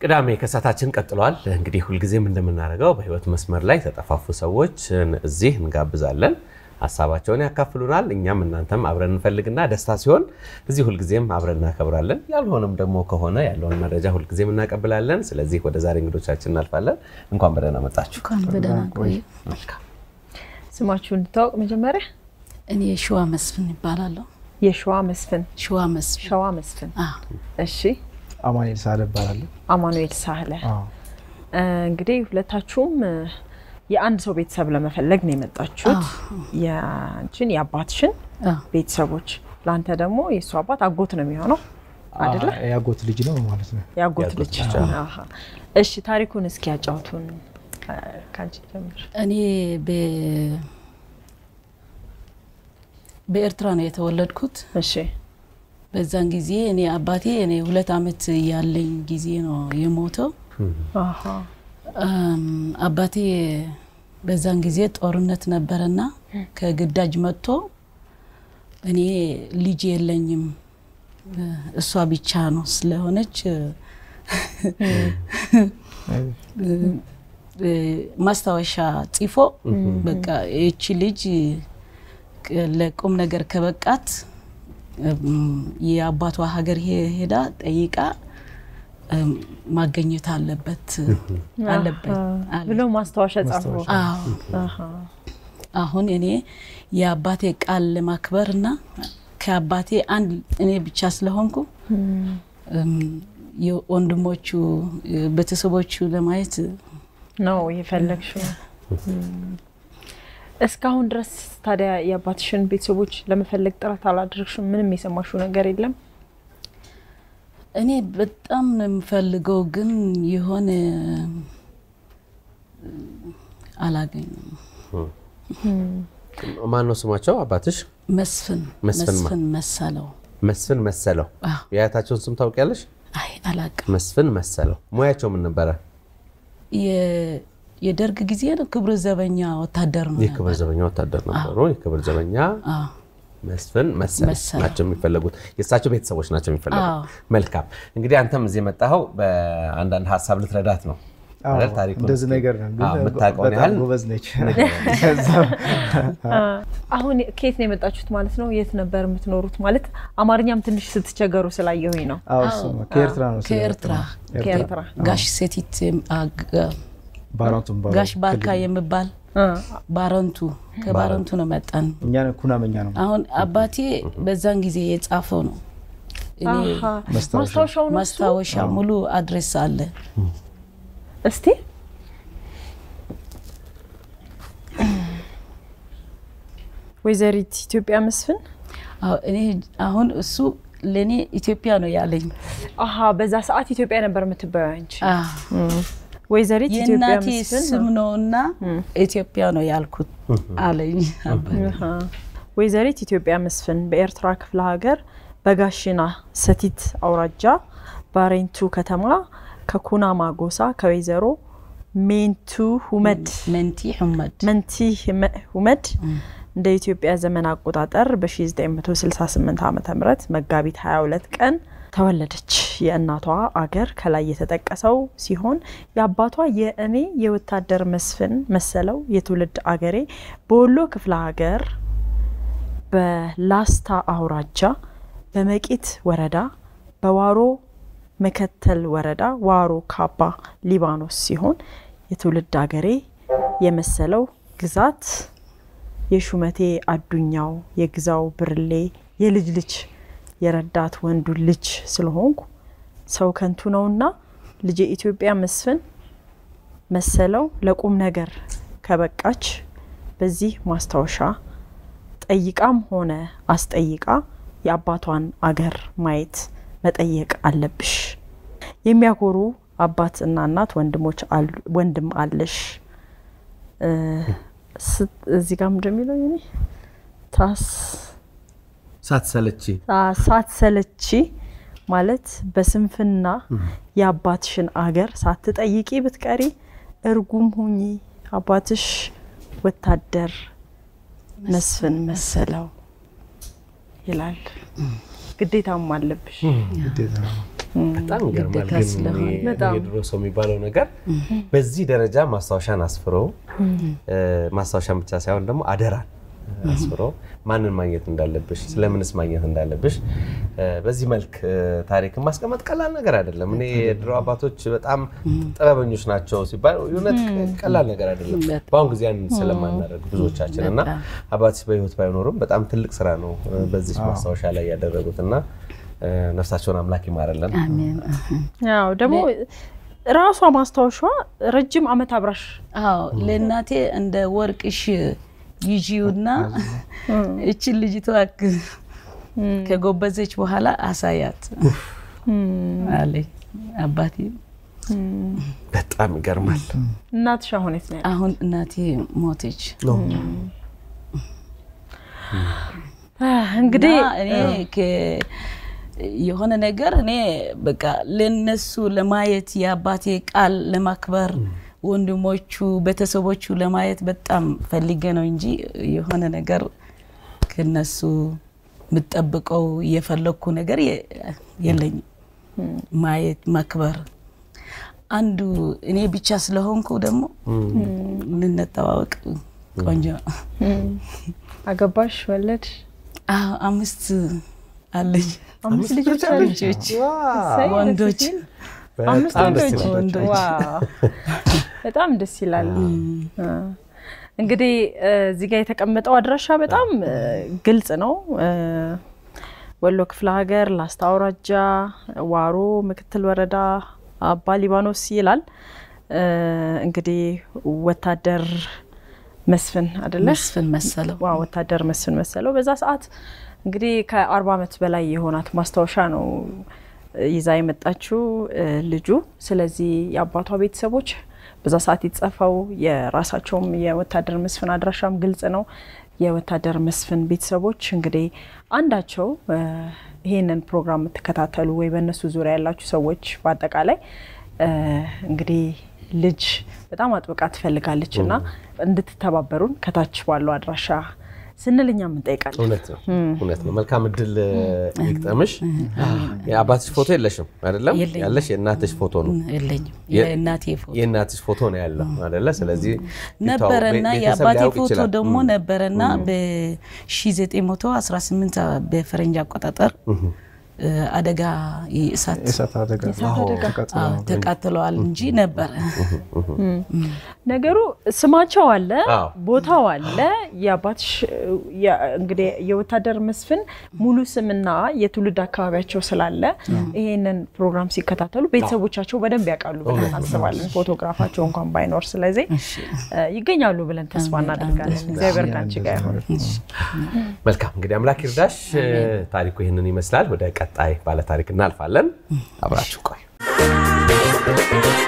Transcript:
ቅዳሜ ከሳታችን ቀጥሏል። እንግዲህ ሁልጊዜም እንደምናደርገው በህይወት መስመር ላይ የተጠፋፉ ሰዎች እዚህ እንጋብዛለን። ሀሳባቸውን ያካፍሉናል። እኛም እናንተም አብረን እንፈልግና ደስታ ሲሆን እዚህ ሁልጊዜም አብረን እናከብራለን። ያልሆነም ደግሞ ከሆነ ያለውን መረጃ ሁልጊዜም እናቀብላለን። ስለዚህ ወደ ዛሬ እንግዶቻችን እናልፋለን። እንኳን በደህና መጣችሁ። እንኳን በደህና ቆዩ። ስማችሁ እንድታወቅ መጀመሪያ እኔ ሸዋ መስፍን ይባላለሁ። የሸዋ መስፍን ሸዋ መስፍን ሸዋ መስፍን። አዎ። እሺ አማኑኤል ሳህለ እባላለሁ። አማኑኤል ሳህለ። አዎ። እንግዲህ ሁለታችሁም የአንድ ሰው ቤተሰብ ለመፈለግ ነው የመጣችሁት። የአንቺን የአባትሽን አዎ። ቤተሰቦች፣ ለአንተ ደግሞ የእሱ አባት አጎት ነው የሚሆነው አይደለ? አ- የአጎት ልጅ ነው ማለት ነው። የአጎት የአጎት ልጅ። ልጅ፣ አሃ። እሺ ታሪኩን እስኪ ያጫውቱን። ከአንቺ ጀምር። እኔ በ- በኤርትራ ነው የተወለድኩት። እሺ በዛን ጊዜ እኔ አባቴ እኔ ሁለት ዓመት ያለኝ ጊዜ ነው የሞተው። አሃ። አም፣ አባቴ በዛን ጊዜ ጦርነት ነበረና ከግዳጅ መጥቶ እኔ ልጅ የለኝም እሷ ብቻ ነው ስለሆነች እ፣ ማስታወሻ ጽፎ በቃ ይቺ ልጅ ለቁም ነገር ከበቃት እም፣ የአባቷ ሀገር ሄ- ሄዳ ጠይቃ እም፣ ማገኘት አለበት አለበት አለ። ብሎ ማስታወሻ ጻፉ። አዎ አሃ። አሁን እኔ የአባቴ ቃል ለማክበር እና ከአባቴ አንድ እኔ ብቻ ስለሆንኩ እም፣ የወንድሞቹ ቤተሰቦቹ ለማየት ነው የፈለግሽው። እስካሁን ድረስ ታዲያ የአባትሽን ቤተሰቦች ለመፈለግ ጥረት አላደረግሽም? ምንም የሰማሽው ነገር የለም? እኔ በጣም ነው የምፈልገው፣ ግን የሆነ አላገኙም። ማን ነው ስማቸው? አባትሽ መስፍን መስፍን ማ- መስፍን መሰለው። መስፍን መሰለው። አዎ። የአያታቸውን ስም ታውቂያለሽ? አይ አላቅም። መስፍን መሰለው። ሙያቸው ምን ነበረ? የ- የደርግ ጊዜ ነው ክብር ዘበኛ ወታደር ነው የክብር ዘበኛ ወታደር ነበሩ። የክብር ዘበኛ አዎ። መስፍን መሰል መሰለ። ናቸው የሚፈለጉት። የእሳቸው ቤተሰቦች ናቸው የሚፈለጉት። አዎ። መልካም እንግዲህ አንተም እዚህ የመጣኸው በአንዳንድ ሀሳብ ልትረዳት ነው አዎ፣ አይደል? ታሪኩን እንደዚህ እስኪ- ነገር ነው። ግን አዎ፣ የምታውቀውን በጣም ያህል ጎበዝ ነች። አሁን ከየት ነው የመጣችሁት ማለት ነው? የት ነበር የምትኖሩት ማለት? አማርኛም ትንሽ ስትቸገሩ ስላየሁኝ ነው። አዎ፣ እሱማ ከኤርትራ ነው። ስለ- ከኤርትራ ከኤርትራ ጋሽ ሴቲት አ- ጋ- ባሮንቱም ባሮ- ጋሽ ባርካ ክልል። የሚባል አ፣ ባረንቱ ከባረንቱ ነው መጣን። እኛ ኩናመኛ ነው። አሁን አባቴ በዛን ጊዜ የጻፈው ነው። እኔ አሃ። ማስታወሻ። ማስታወሻው ነው እሱ? ማስታወሻ ሙሉ አድሬስ አለ። እስቲ ወይዘሪት ኢትዮጵያ መስፍን አዎ፣ እኔ አሁን እሱ ለእኔ ኢትዮጵያ ነው ያለኝ። አሀ በዛ ሰዓት ኢትዮጵያ ነበር የምትባየው አንቺ። አዎ፣ ወይዘሪት ኢትዮጵያ የእናቴ መስፍን ስም ነው እና ኢትዮጵያ ነው ያልኩት አለኝ አባቴ። አሀ። ወይዘሪት ኢትዮጵያ መስፍን በኤርትራ ክፍለ ሀገር በጋሽና ሰቲት አውራጃ ባሬንቱ ከተማ ከኩናማ ጎሳ ከወይዘሮ ሜንቱ ሁመድ መንቲ ሑመድ መንቲ ህመ- ሁመድ እንደ ኢትዮጵያ ዘመን አቆጣጠር በ1968 ዓ ም መጋቢት 22 ቀን ተወለደች። የእናቷ አገር ከላይ የተጠቀሰው ሲሆን የአባቷ የእኔ የወታደር መስፍን መሰለው የትውልድ አገሬ በወሎ ክፍለ ሀገር በላስታ አውራጃ በመቂት ወረዳ በዋሮ መከተል ወረዳ ዋሮ ካባ ሊባኖስ ሲሆን የትውልድ አገሬ የመሰለው ግዛት የሹመቴ አዱኛው የግዛው ብርሌ የልጅ ልጅ የረዳት ወንዱ ልጅ ስለሆንኩ ሰው ከንቱ ነውና ልጅ የኢትዮጵያ መስፍን መሰለው ለቁም ነገር ከበቃች በዚህ ማስታወሻ ጠይቃም ሆነ አስጠይቃ የአባቷን አገር ማየት መጠየቅ አለብሽ። የሚያኮሩ አባት እና እናት ወንድሞች አሉ- ወንድም አለሽ። እ፣ ስት- እዚህ ጋር ምንድን ነው የሚለው የኔ? ታስ ሳትሰለቺ ሳ- ሳትሰለቺ ማለት በስንፍና የአባትሽን አገር ሳትጠይቂ ብትቀሪ እርጉም ሁኚ። አባትሽ ወታደር መስፍን መሰለው ይላል። ግዴታም አለብሽ። ግዴታ ነው። በጣም ይገርማል። ግዴታ ግን ስለሆነ እኔ- በጣም። የድሮ ሰው የሚባለው ነገር በዚህ ደረጃ ማስታወሻን አስፍሮ እ፣ ማስታወሻን ብቻ ሳይሆን ደግሞ አደራን አስፍሮ ማንን ማግኘት እንዳለብሽ ስለምንስ ማግኘት እንዳለብሽ እ፣ በዚህ መልክ እ፣ ታሪክን ማስቀመጥ ቀላል ነገር አይደለም። እኔ የድሮ አባቶች በጣም ጥበበኞች ናቸው ሲባል እውነት ቀላል ነገር አይደለም። በጣም። በአሁን ጊዜ ያንን ስለማናደርግ ብዙዎቻችን እና በጣም። አባትሽ በህይወት ባይኖሩም በጣም ትልቅ ስራ ነው እ፣ በዚህ ማስታወሻ ላይ ያደረጉት እና እ፣ ነፍሳቸውን አምላክ ይማርልን። አሜን። ያው ደግሞ ራሷ ማስታወሻ ረጅም ዓመት አብራሽ አዎ ለእናቴ እንደ ወርቅሽ ይዢውና እችን ልጅቷ ክ- ከጎበዘች በኋላ አሳያት አለኝ አባቴ። በጣም ይገርማል። እናትሽ አሁን የት ነው ያለችው? አሁን እናቴ ሞተች። እንግዲህ እና እኔ ከ- የሆነ ነገር እኔ በቃ ለነሱ ለማየት የአባቴ ቃል ለማክበር ወንድሞቹ ቤተሰቦቹ ለማየት በጣም ፈልጌ ነው እንጂ የሆነ ነገር ከነሱ የምጠብቀው የፈለግኩ ነገር የ- የለኝም። ማየት ማክበር አንዱ እኔ ብቻ ስለሆንኩ ደግሞ ልንተዋወቅ ቆንጆ አገባሽ፣ ወለድሽ? አዎ፣ አምስት አለኝ አምስት ልጆች አሉሽ? ልጆች እሰይ፣ ደስ ወንዶች ሲል። አምስት በጣም ደስ ወንዶች? ይላል። ወንዶች። ዋው፣ በጣም ደስ ይላል። አ፣ እንግዲህ እ፣ እዚህ ጋር የተቀመጠው አድራሻ በጣም እ፣ ግልጽ ነው። እ፣ ወሎ ክፍለ ሀገር ላስታ አውራጃ ዋሮ ምክትል ወረዳ አባ ሊባኖስ ይላል። እ፣ እንግዲህ ወታደር መስፍን አይደለ? መስፍን መሰለው ዋ ወታደር መስፍን መሰለው በዛ ሰዓት እንግዲህ ከአርባ ዓመት በላይ የሆናት ማስታወሻ ነው ይዛ የመጣችው እ፣ ልጁ። ስለዚህ የአባቷ ቤተሰቦች በዛ ሰዓት የተጻፈው የራሳቸውም የወታደር መስፍን አድራሻም ግልጽ ነው። የወታደር መስፍን ቤተሰቦች እንግዲህ አንዳቸው እ፣ ይሄንን ፕሮግራም የምትከታተሉ ወይ በእነሱ ዙሪያ ያላችሁ ሰዎች በአጠቃላይ እ፣ እንግዲህ ልጅ በጣም አጥብቃ ትፈልጋለች እና እንድትተባበሩን ከታች ባለው አድራሻ ስንል እኛም እንጠይቃለን። እውነት ነው እውነት ነው። መልካም እድል ይግጠምሽ። የአባትሽ ፎቶ የለሽም አይደለም? የለኝም። ያለሽ የእናትሽ ፎቶ ነው። የለኝም። የ- የእናቴ ፎቶ የእናትሽ ፎቶ ነው ያለው አይደለ? ስለዚህ ነበረና ቤተሰብ የአባቴ ሊያውቅ ፎቶ ይችላል። ደግሞ ም። ነበረና በ1918 በፈረንጅ አቆጣጠር እ፣ አደጋ የእሳት የእሳት አደጋ የእሳት አደጋ። ተቃጥሎ አዎ፣ ተቃጥለዋል እንጂ ነበረ። ነገሩ ስማቸው አለ፣ አዎ። ቦታው አለ። የአባትሽ የ- እንግዲህ የወታደር መስፍን ሙሉ ስምና የትውልድ አካባቢያቸው ስላለ ይሄንን ፕሮግራም ሲከታተሉ ቤተሰቦቻቸው በደንብ ያውቃሉ ብለን እናስባለን፣ ፎቶግራፋቸው እንኳን ባይኖር። ስለዚህ እ፣ ይገኛሉ ብለን ተስፋ እናደርጋለን። እግዚአብሔር ከአንቺ ጋር ይሁን። መልካም እንግዲህ አምላክ ይርዳሽ። ታሪኩ ይህንን ይመስላል። ወደ ቀጣይ ባለታሪክ እናልፋለን። አብራችሁ ቆዩ።